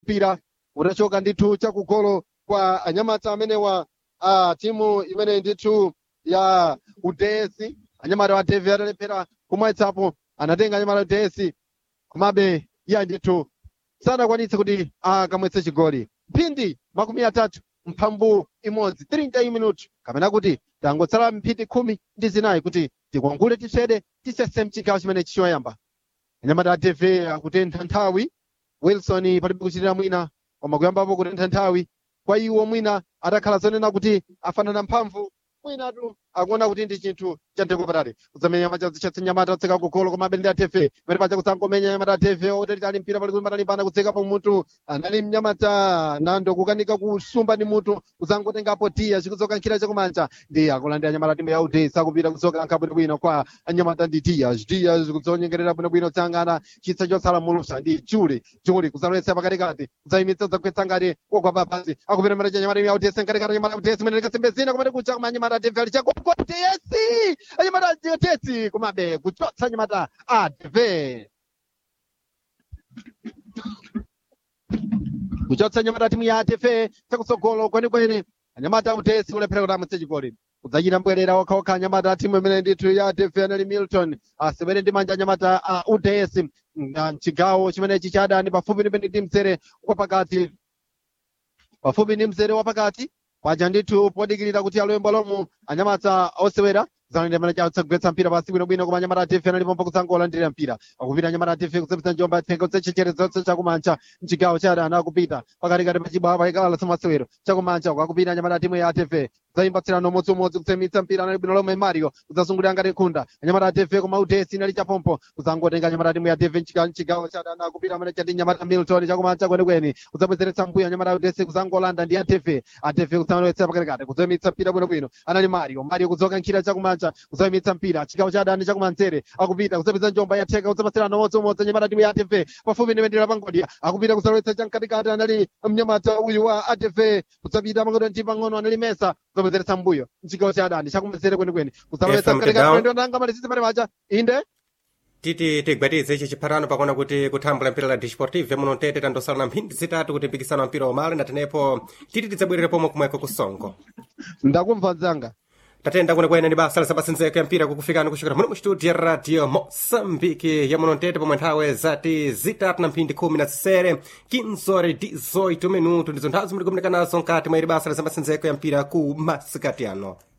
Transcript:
mpira utachoka ndithu chakugolo kwa anyamata amenewa a timu imene ndithu ya udesi anyamata wa devi atalephera kumwetsapo anatenga anyamata udesi komabe iye ndithu sadakwanitse kuti akamwetse chigoli mphindi makumi atatu mphambu imodzi 30 minuti kapena kuti tangotsala mphindi khumi ndi zinayi kuti tikwangule tiswede tisese mchigawo chimene chichoyamba anyamata a devi akutentha nthawi wilson palibe kuchitira mwina koma kuyambapo kutentha nthawi kwa iwo mwina atakhala zonena kuti afanana mphamvu mwinatu akuona kuti ndi chinthu chamtengo patali kudzamenya nyama chatsi nyamata otseka kugolo koma abende atefe pamene paja kudzangomenya nyamata atefe otalitali mpira pali kulimbana kudzeka pa mutu anali mnyamata nando kukanika kusumba ndi mutu kudzangotengapo tiya chikudzoka nkhira chakumanja ndi akulandira nyamata timu ya udesa kupita kudzoka nkha bwinobwino kwa anyamata ndi tiya tiya kudzonyengerera bwinobwino tsangana chitsa chotsala mulusa ndi juli juli kudzaloletsa pakatikati kudzayimitsa kudzagwetsa ngati kogwa papasi akupita mara cha nyamata timu ya udesa nkatikati nyamata udesa imene likasembezina kumene kucha koma anyamata atefe ali chakokotesi anyamata atesi kumabe kuchotsa anyamata adve kuchotsa anyamata timu ya atefe chakutsogolo kwenikweni anyamata utesi kulephera kuti amwetse chigoli kudzachita mbwerera okhaokha anyamata timu imene ndithu ya atefe anali milton asewere ndi manja anyamata a uds mchigawo chimenechi cha adani pafupi ndi ndi mzere wapakati pafupi ndi mzere wapakati paja ndithu podikirira kuti aloyembo lomu anyamata osewera zanende mana chawo tsagwetsa mpira pasi bwinobwino koma anyamata atefe analipo mpaka kudzangolandirira mpira akupita anyamata atefe kusepetsa njomba athenga kutsechechereza chakumanja mchigawo cha adani akupita pakatikati pachibwawa paikala samasewero chakumanja akupita anyamata timu ya atefe zaimbatsirano umodziumodzi kutsemitsa mpira anali bwino lomwe mario kudzasungulira ngati khunda anyamata atefe koma udesi inali chapompo kudzangotenga anyamata timu ya atefe mchigawo cha adani akupita amene chati nyamata milton chakumanja kwenikweni kudzabwezeretsa mbuyo anyamata udesi kudzangolanda ndi atefe atefe kudzalowetsa pakatikati kudzayimitsa mpira bwinobwino anali mario mario kudzoka nkhira chakumanja kumanja kuzayimitsa mpira chigawo cha adani chakumanzere akupita kuzapeza njomba yatheka kuzapatsirana modzomodzi anyamata timu ya atv pafupi ndi mendera pangodya akupita kuzalowetsa chamkatikati anali mnyamata uyu wa atv kuzapita pang'ono ndi pang'ono anali mesa kuzapezeresa mbuyo mchigawo cha adani chakumanzere kwenikweni kuzalowetsa Efrem mkatikati Tedown. ndo nanga malizitsi pale paja inde titi tigwatize ichi chiphatano pakuona kuti kuthambula mpira la disportive muno tete tandosala na mphindi zitatu kuti mpikisano wa mpira wamale natenepo titi tidzabwerere pomwe kumweko kusongo ndakumva mzanga tatenda kwenekwene ndi basa lisapasinzeko ya mpira kukufikani kuchokera muno mu studio ya radio moçambique ya muno ntete pomwe nthawe zati zitatu na mphindi khumi na zisere 15 18 minuto ndizo nthawi zimene tikumeneka nazo nkati mwa ili basa lisapasinzeko ya mpira ku masikati ano